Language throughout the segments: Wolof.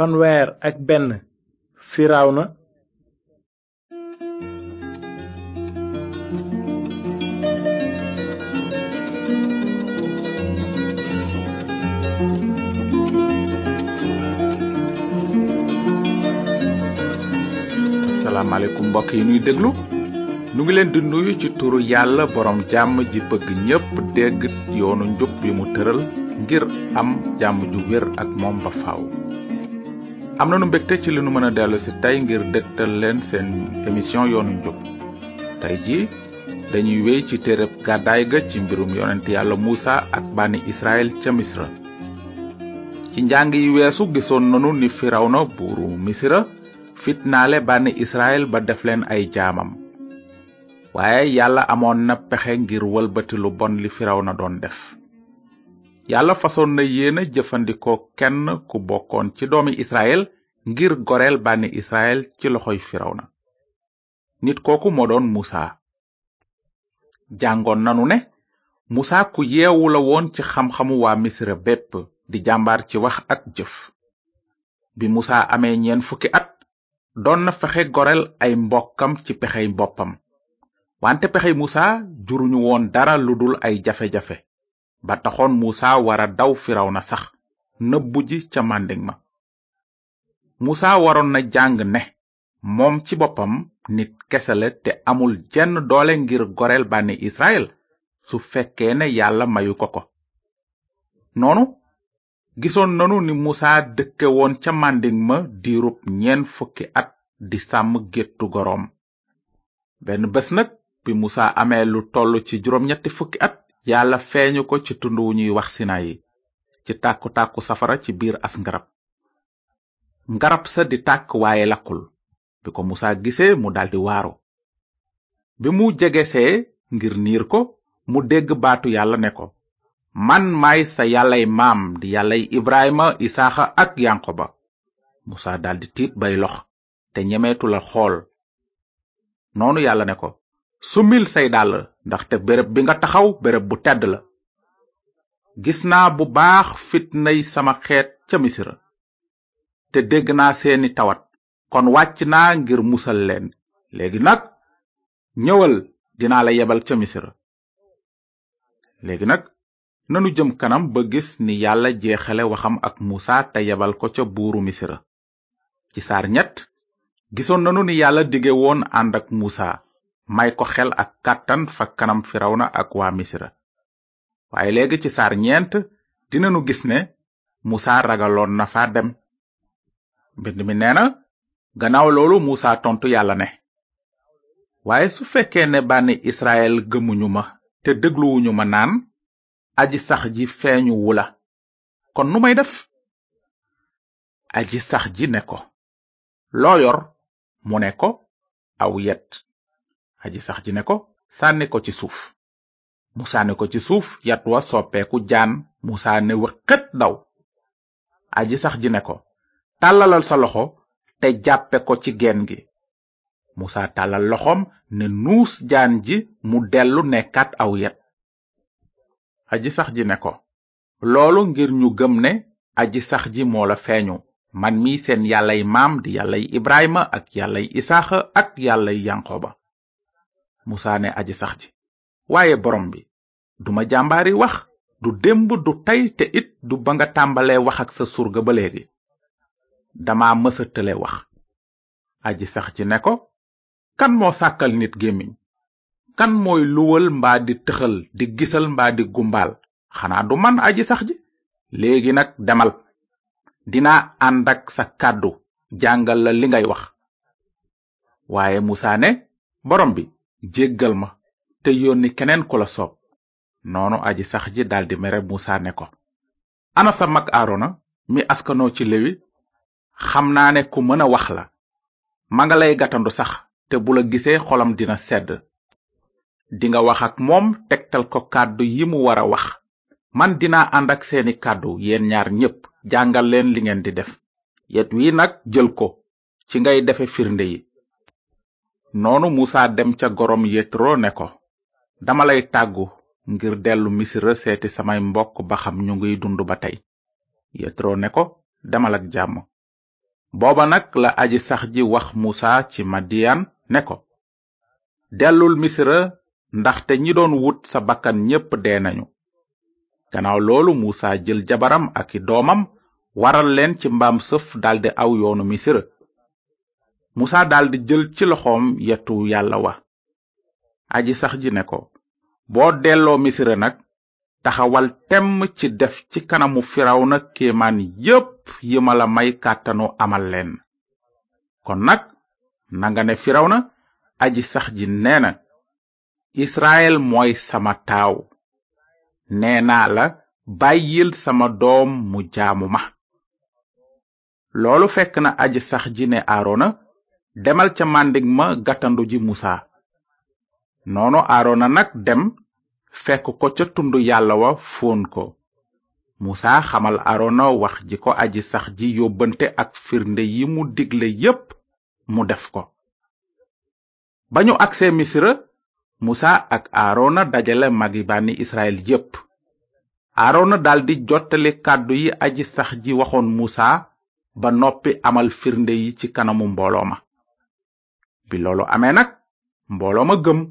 fanweer ak benn firawna asalaamaaleykum mbokk yi nuy déglu nu ngi leen di nuyu ci turu yàlla borom jàmm ji bëgg ñépp dégg yoonu njub bi mu tëral ngir am jàmm ju wér ak moom ba faaw. am nanu mbégte ci li nu mën a dellu si tey ngir dégtal leen seen émission yoonu njub tey ji dañuy wéy ci téereb gàddaay ga ci mbirum yonent yàlla muusa ak bànni israel ca misra ci njàng yi weesu gisoon nanu ni firawna buuru misra fitnaale bànni israel ba def leen ay jaamam waaye yàlla amoon na pexe ngir wëlbati lu bon li firawna doon def yàlla fasoon na yéena jëfandikoo kenn ku bokkoon ci doomi israel ngir goreel bànni israel ci loxoy firawna nit kooku moo doon musa jàngoon nanu ne musa ku yeewu la woon ci xam-xamu waa misra bépp di jàmbaar ci wax ak jëf bi musa amee ñeen fukki at doon na fexe goreel ay mbokkam ci pexey boppam wante pexey musa juruñu woon dara lu dul ay jafe-jafe ba taxoon musa wara daw firawna sax nëbbu ji ca màndig ma musa waroon na jàng ne moom ci boppam nit kese la te amul jenn doole ngir goreel bànni israel su fekkee ne yàlla mayu ko ko noonu gisoon nanu ni musa dëkke woon ca màndig ma diirub ñeen fukki at di sàmm géttu goroom benn bés nag bi musa amee lu toll ci juróom-ñetti fukki at yàlla feeñu ko ci tund wu ñuy wax sinayi ci tàkku-tàkku safara ci biir as ngarab ngarab sa di tàkk waaye lakkul bi ko musa gisee mu daldi waaru bi mu jegesee ngir niir ko mu dégg baatu yàlla ne ko man maay sa yàllay maam di yàllay ibrahima isaaxa ak yankoba musa daldi tiit bay lox te ñemeetu la xool noonu yàlla ne ko sumil say dàll ndaxte béréb bi nga taxaw béréb bu tedd la gis naa bu baax fitnay sama xeet ca misira te dégg naa seeni tawat kon wàcc naa ngir musal leen léegi nag ñëwal dinaa la yebal ca misira léegi nag nanu jëm kanam ba gis ni yàlla jeexale waxam ak musa te yebal ko ca buuru misira ci saar ñett gisoon nanu ni yàlla dige woon ànd ak musa may ko xel ak kàttan fa kanam firawna ak waa misira waaye léegi ci saar ñeent dinanu gis ne musa ragaloon na fa dem mbind mi nee na gannaaw loolu musa tontu yàlla ne waaye su fekkee ne bànni israel gëmuñu ma te dégluwuñu ma naan aji sax ji feeñu wula kon nu may def aji sax ji ne ko loo yor mu ne ko aw yet aji sax ji ne ko sànni ko ci suuf mu sànni ko ci suuf yat wa soppeeku jaan musa ne wëqët daw aji sax ji ne ko tàllalal sa loxo te jàppe ko ci geen gi musa tàllal loxom ne nuus jaan ji mu dellu nekkaat aw yet aji sax ji ne ko loolu ngir ñu gëm ne aji sax ji moo la feeñu man mi seen yàllay maam di yàllay ibrahima ak yàllay isaaxa ak yàllay yankoba musa ne aji sax ji waaye borom bi duma jàmbaari wax du démb du tey te it du ba nga tàmbalee wax ak sa surga ba léegi dama mësa tële wax aji sax ji ne ko kan moo sàkkal nit gémmiñ kan mooy luwal mbaa di tëxal di gisal mbaa di gumbaal xanaa du man aji sax ji léegi nag demal dinaa ànd ak sa kàddu jàngal la li ngay wax waaye musa ne borom bi jéggal ma te yónni keneen ku la soob noonu aji sax ji daldi mere musa ne ko ana sa mag aarona mi askanoo ci lewi xam naa ne ku mën a wax la ma nga lay gatandu sax te bu la gisee xolam dina sedd dinga wax ak moom tegtal ko kàddu yi mu wara wax man dinaa ànd ak seeni kàddu yéen ñaar ñépp jàngal leen li ngeen di def yet wi nag jël ko ci ngay defe firnde yi noonu musa dem ca gorom yetro ne ko dama lay tàggu ngir dellu misira seeti samay mbokk ba xam ñu ngiy dund ba tey yetro ne ko demal ak jàmm booba nag la aji sax ji wax musa ci madiyan ne ko dellul misra ndaxte ñi doon wut sa bakkan ñépp dee nañu gannaaw loolu musa jël jabaram ak i doomam waral leen ci mbaam sëf daldi aw yoonu misra musa daldi jël ci loxoom yetu yàlla wa aji sax ji ne ko boo delloo misra nag taxawal temm ci def ci kanamu firawna kéemaan yépp yi ma la may kàttanu amal leen kon nag nanga ne firawna aji sax ji nee na israel mooy sama taaw nee naa la bàyyil sama doom mu jaamu ma loolu fekk na aji sax ji ne aarona demal ca màndig ma gàttandu ji musa noonu aarona nag dem fekk ko ca tund yàlla wa fóon ko musa xamal aarona wax ji ko aji sax ji yóbbante ak firnde yi mu digle yépp mu def ko ba ñu agsee misra musa ak aarona dajale magi bànni israel yépp aarona daldi jottali kàddu yi aji sax ji waxoon musa ba noppi amal firnde yi ci kanamu mbooloo ma bi loolu amee nag mbooloo ma gëm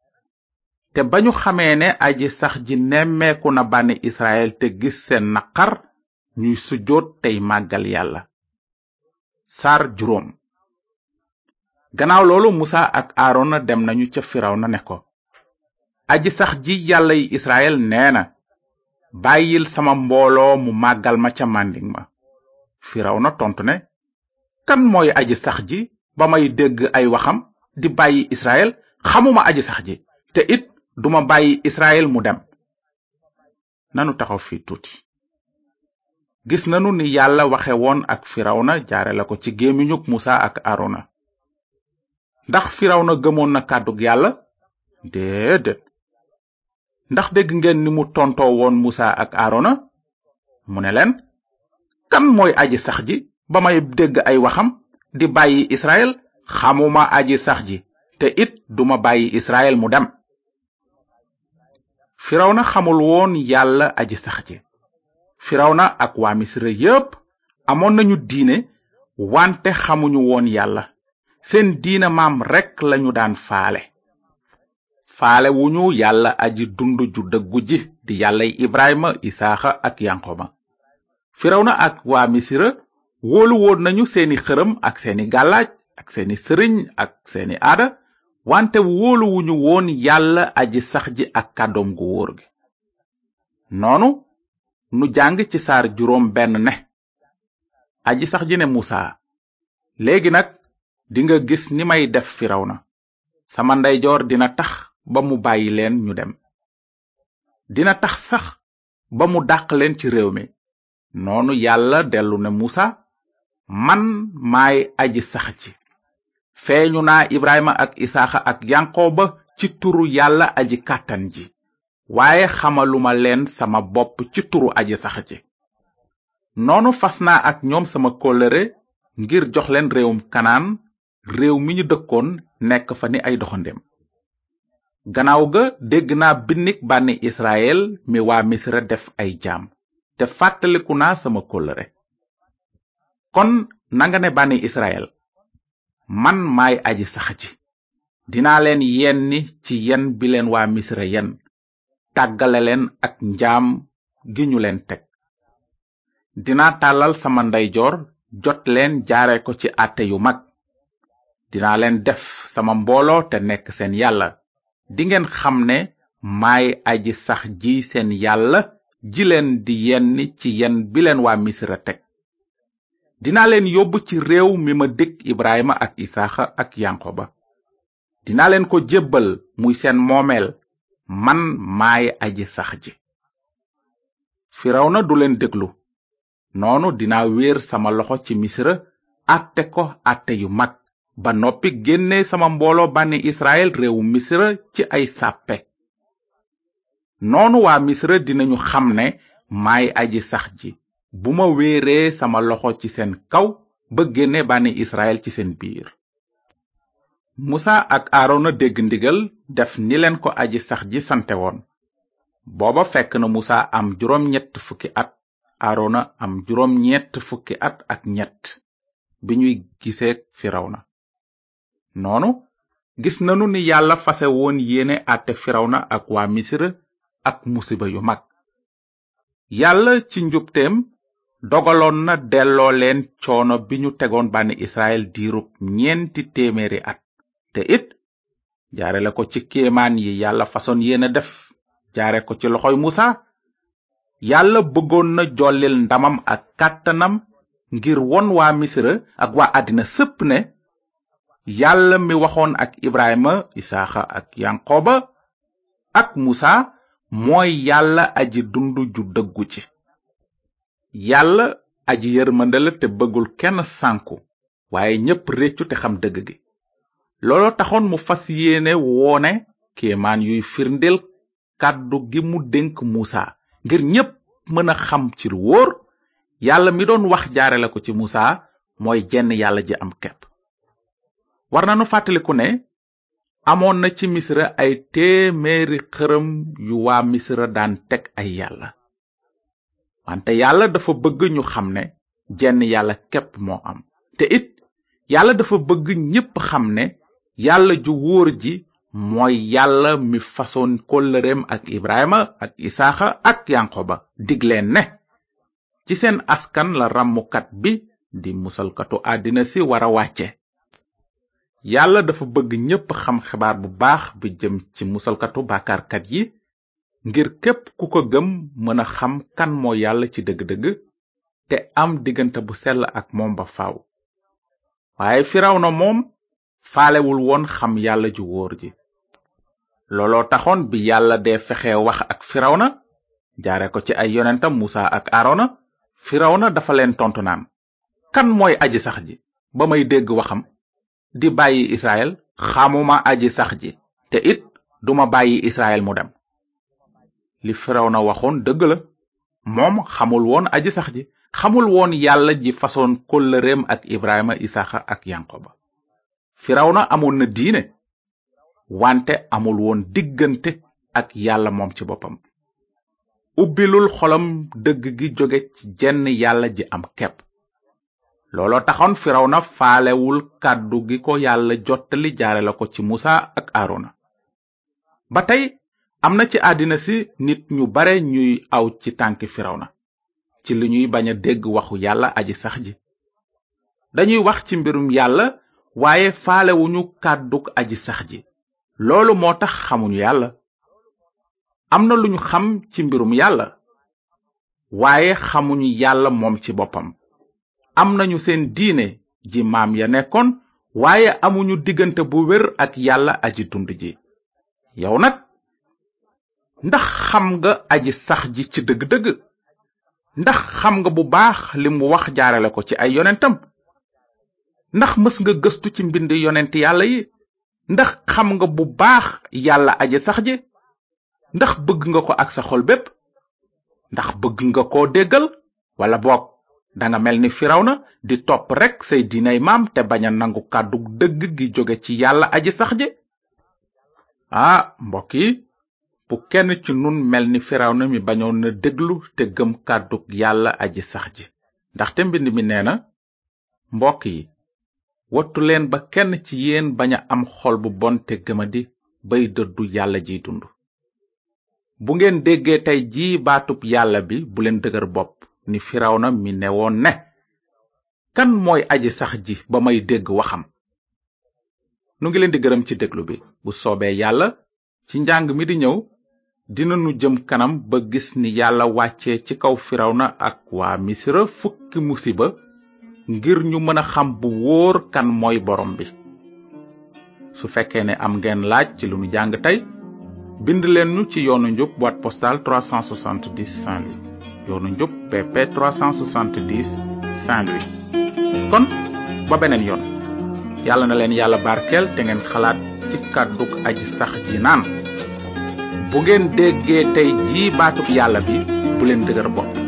te ba ñu xamee ne aji sax ji nemmeeku na bànni israel te gis seen naqar ñuy sujjoot tey màggal yàlla saar juróom gannaaw loolu musa ak aarona dem nañu ca firawna ne ko aji sax ji yàlla yi israel nee na bàyyil sama mbooloo mu màggal ma ca màndiŋ ma firawna tontu ne kan mooy aji sax ji ba may dégg ay waxam di bàyyi israel xamuma aji sax ji te it duma bàyyi israel mu dem nanu taxaw fi tuuti gis nanu ni yàlla waxe woon ak firawna jaare la ko ci gémmiñuk musa ak arona ndax firawna gëmoon na kàddug yàlla déedéet ndax dégg ngeen ni mu tontoo woon musa ak arona mu ne leen kan mooy aji sax ji ba may dégg ay waxam di bàyyi israel xamuma aji sax ji te it duma bàyyi israel mu dem firawna xamul woon yàlla aji sax ji firawna ak waa misra yépp amoon nañu diine wante xamuñu woon yàlla seen diina maam rekk lañu daan faale faale wuñu yàlla aji dund ju dëggu ji di yàllay ibrahima isaaxa ak yanqoba firawna ak waa misira wóolu woon nañu seeni xërëm ak seeni gàllaaj ak seeni sëriñ ak seeni aada wante wóoluwuñu woon yàlla aji sax ji ak kàddoom gu wóor gi noonu nu jàng ci saar juróom benn ne aji sax ji ne musa léegi nag dinga gis ni may def firawna sama ndeyjoor dina tax ba mu bàyyi leen ñu dem dina tax sax ba mu dàq leen ci réew mi noonu yàlla dellu ne musa man maay aji sax ji feeñu naa ibrahima ak isaaxa ak yanqooba ci turu yàlla aji kàttan ji waaye xamaluma leen sama bopp ci turu aji sax ji noonu fas naa ak ñoom sama kóllëre ngir jox leen réewum kanaan réew mi ñu dëkkoon nekk fa ni ay doxandem gannaaw ga dégg naa binnik bànni israel mi waa misra def ay jaam te fàttaliku naa sama kóllëre kon nanga ne bànni israel man maay aji sax ji dinaa leen yenni ci yen bi leen waa misra yen tàggale leen ak njaam gi ñu leen teg dinaa tàllal sama ndeyjoor jot leen jaare ko ci àtte yu mag dinaa leen def sama mbooloo te nekk seen yàlla dingeen xam ne maay aji sax ji seen yàlla ji leen di yenni ci yen bi leen waa misra teg dinaa leen yóbbu ci réew mi ma dëkk ibrahima ak isaaxa ak yanqoba dinaa leen ko jébbal muy seen moomeel man maay aji sax ji firawna du leen déglu noonu dinaa wéer sama loxo ci misra àtte ko àtte yu mag ba noppi génne sama mbooloo bànni israel réewu misra ci ay sàppe noonu waa misra dinañu xam ne maay aji sax ji bu ma wéeree sama loxo ci seen kaw ba génne bànni israel ci seen biir musa ak aarona dégg ndigal def ni leen ko aji sax ji sante woon booba fekk na musa am juróom ñett fukki at aarona am juróom ñett fukki at ak ñett bi ñuy giseek firawna noonu gis nanu ni yàlla fase woon yéene àtte firawna ak waa misra ak musiba yu mag yàlla ci njubteem dogaloon na delloo leen coono bi ñu tegoon bànni israel diirub ñeenti téeméeri at te it jaare la ko ci kéemaan yi yàlla façon yéene def jaare ko ci loxoy musa yàlla bëggoon na jollil ndamam ak kàttanam ngir won waa misra ak waa àddina sépp ne yàlla mi waxoon ak ibrahima isaaxa ak yanqoba ak musa mooy yàlla aji dund ju dëggu ci yàlla aji yërmande la te bëggul kenn sànku waaye ñépp réccu te xam dëgg gi looloo taxoon mu fas yéene woone kéemaan yuy firndeel kàddu gi mu dénk musa ngir ñépp mën a xam ci lu wóor yàlla mi doon wax jaare la ko ci musa mooy jenn yàlla ji am kepp war nanu fàttaliku ne amoon na ci misra ay téeméeri xërëm yu waa misra daan teg ay yàlla wante yàlla dafa bëgg ñu xam ne jenn yàlla képp moo am te it yàlla dafa bëgg ñépp xam ne yàlla ju wóor ji mooy yàlla mi fasoon kóllëreem ak ibrahima ak isaaxa ak yankoba digleen ne ci seen askan la ràmmukat bi di musalkatu àddina si wara wàcce yàlla dafa bëgg ñépp xam xibaar bu baax bi jëm ci musalkatu bàkkaarkat yi ngir képp ku ko gëm mën a xam kan moo yàlla ci dëgg-dëgg te am diggante bu sell ak moom ba faaw waaye firawna moom faalewul woon xam yàlla ju wóor ji looloo taxoon bi yàlla dee fexe wax ak firawna jaare ko ci ay yonentam musa ak aarona firawna dafa leen tontu naan kan mooy aji sax ji ba may dégg waxam di bàyyi israel xamuma aji sax ji te it duma bàyyi israel mu dem li firawna waxoon dëgg la moom xamul woon aji sax ji xamul woon yàlla ji fasoon kóllëreem ak ibrahima isaxa ak yankoba firawna amoon na diine wante amul woon diggante ak yàlla moom ci boppam ubbilul xolam dëgg gi jóge ci jenn yàlla ji am kepp looloo taxoon firawna faalewul kàddu gi ko yàlla jottali jaare la ko ci musa ak aarona ba tey am na ci àddina si nit ñu bare ñuy aw ci tànki firawna ci li ñuy bañ a dégg waxu yàlla aji sax ji dañuy wax ci mbirum yàlla waaye faalewuñu kàdduk aji sax ji loolu moo tax xamuñu yàlla am na lu ñu xam ci mbirum yàlla waaye xamuñu yàlla moom ci boppam am nañu seen diine ji maam ya nekkoon waaye amuñu diggante bu wér ak yàlla aji dund ji yow nag ndax xam nga aji sax ji ci dëgg-dëgg ndax xam nga bu baax li mu wax jaarale ko ci ay yonentam ndax mës nga gëstu ci mbind yonent yàlla yi ndax xam nga bu baax yàlla aji sax ji ndax bëgg nga ko ak sa xol bépp ndax bëgg nga koo déggal wala boog danga mel ni firawna di topp rekk say diinay maam te bañ a nangu kàddu dëgg gi jóge ci yàlla aji sax ji ah mbokk yi bu kenn ci nun mel ni firawna mi bañoon na déglu te gëm kàddug yàlla aji sax ji ndaxte mbind mi nee na mbokk yi wattu leen ba kenn ci yéen bañ a am xol bu bon te gëmadi bay dëddu yàlla jiy dund bu ngeen déggee tey jii baatub yàlla bi bu leen dëgër bopp ni firawna mi newoon ne kan mooy aji sax ji ba may dégg waxam nu ngi leen di gërëm ci déglu bi bu soobee yàlla ci njàng mi di ñëw dinanu jëm kanam ba gis ni yàlla wàccee ci kaw firawna ak waa misra fukki musiba ngir ñu mën a xam bu wóor kan mooy borom bi su fekkee ne am ngeen laaj ci lu nu jàng tey bind leen ñu ci yoonu njub boîte postale 370 Saint-Louis yoonu njub BP 370 Saint-Louis kon ba beneen yoon yàlla na leen yàlla barkeel te ngeen xalaat ci kàddug aji sax ji naan bu ngeen déggee tey jii baatub yàlla bi bu leen dëgër bopp